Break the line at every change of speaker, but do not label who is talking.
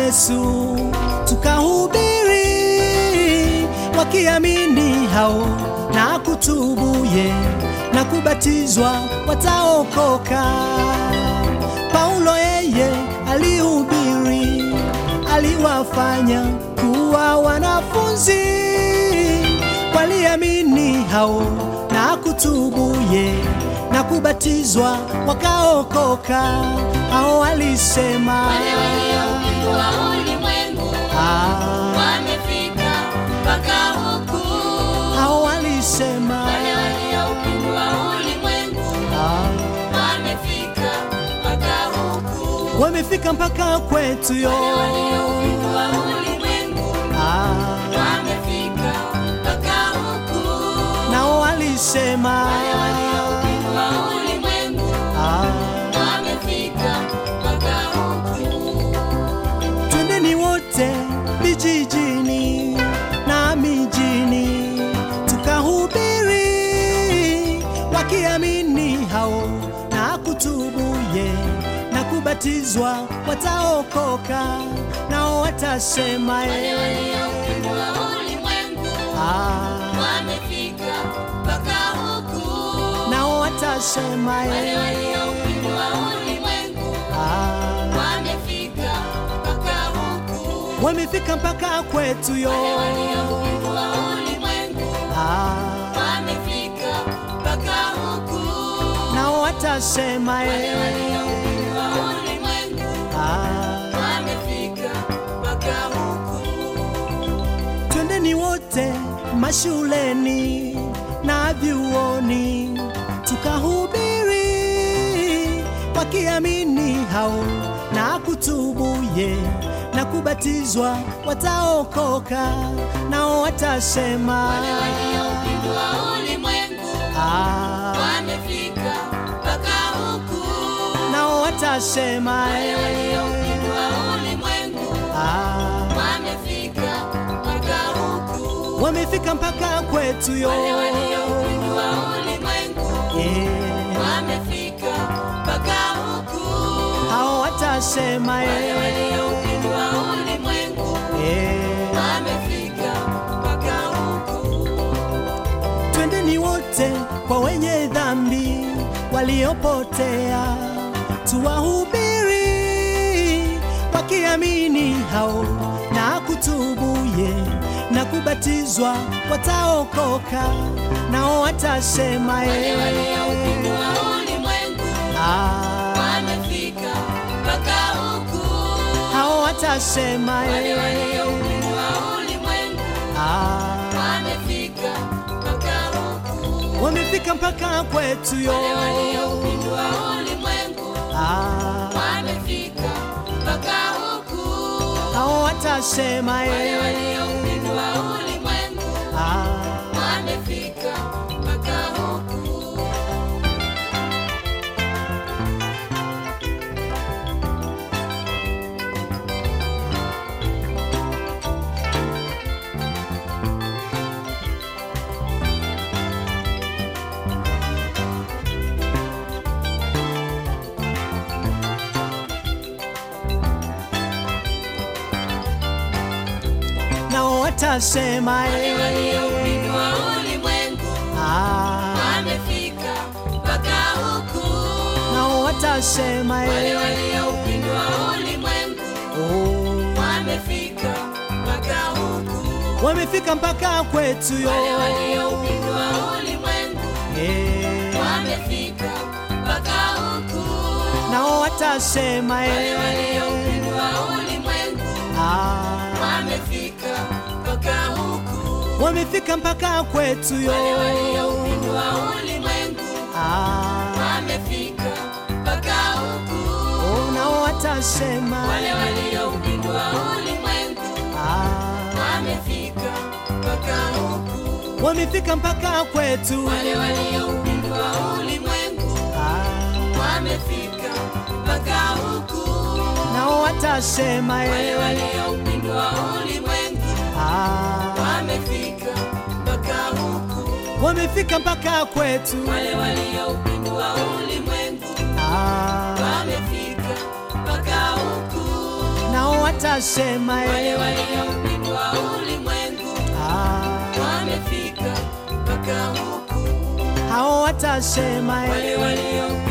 Yesu tukahubiri, wakiamini hao na kutubuye na kubatizwa wataokoka. Paulo yeye alihubiri, aliwafanya kuwa wanafunzi, waliamini hao na kutubuye na kubatizwa wakaokoka. Hao alisema
Wale waliopindua ulimwengu
ah,
wamefika mpaka huku.
hao walisema
Wale waliopindua ulimwengu
ah,
wamefika mpaka huku.
wamefika mpaka kwetu yo
Wale waliopindua ulimwengu
ah,
wamefika mpaka huku.
nao walisema
Wale waliopindua ulimwengu
ah,
wamefika mpaka huku.
twendeni wote vijijini na mijini tukahubiri, wakiamini hao na kutubuye na kubatizwa wataokoka, nao watasema
Wale
eh,
waliopindua ulimwengu
ah,
wamefika mpaka huku.
nao watasema
Wale
eh,
waliopindua ulimwengu
ah,
wamefika mpaka huku.
wamefika mpaka kwetu yo
Wale waliopindua ulimwengu
ah,
wamefika mpaka huku.
nao watasema
Wale
eh,
waliopindua ulimwengu
ah,
wamefika mpaka huku.
twendeni wote mashuleni na vyuoni tukahubiri, wakiamini hao na kutubuye na kubatizwa wataokoka, nao watasema
Wale waliopindua ulimwengu
ah,
wamefika mpaka huku.
nao watasema
Wale
eh,
waliopindua ulimwengu
ah,
wamefika mpaka huku.
wamefika mpaka kwetu yo
Wale waliopindua ulimwengu
eh,
wamefika mpaka huku.
hao watasema
Wale
eh,
waliopindua ulimwengu
eh,
wamefika mpaka huku.
twendeni wote kwa wenye dhambi waliopotea, tuwahubiri, wakiamini hao na kutubuye na kubatizwa wataokoka, nao watasema
Wale
eh,
waliopindua ulimwengu
ah,
wamefika mpaka huku.
hao watasema
Wale
eh,
waliopindua ulimwengu
ah,
wamefika mpaka huku.
wamefika mpaka kwetu yo
Wale waliopindua ulimwengu
ah,
wamefika mpaka huku.
hao watasema
Wale
eh,
waliopindua ulimwengu
ah,
wamefika mpaka huku.
nao watasema
Wale
eh,
waliopindua ulimwengu
ah,
wamefika mpaka huku.
nao watasema
Wale
eh,
waliopindua ulimwengu
oh,
wamefika mpaka huku.
wamefika mpaka kwetu yo
Wale waliopindua ulimwengu
eh,
wamefika mpaka huku.
nao watasema
Wale
eh,
waliopindua ulimwengu
ah,
wamefika mpaka huku.
wamefika mpaka kwetu yo
Wale waliopindua ulimwengu
ah,
wamefika mpaka huku.
oh, nao watasema
Wale waliopindua ulimwengu
ah,
wamefika mpaka huku.
wamefika mpaka kwetu
Wale waliopindua ulimwengu
ah,
wamefika mpaka huku.
nao watasema
Wale
eh,
waliopindua ulimwengu
ah,
wamefika mpaka huku.
wamefika mpaka kwetu
Wale waliopindua ulimwengu
ah,
wamefika mpaka huku.
nao watasema
wale
eh.
walioupindua ulimwengu
Ah,
wamefika mpaka huku
hao watasema eh.
wale walio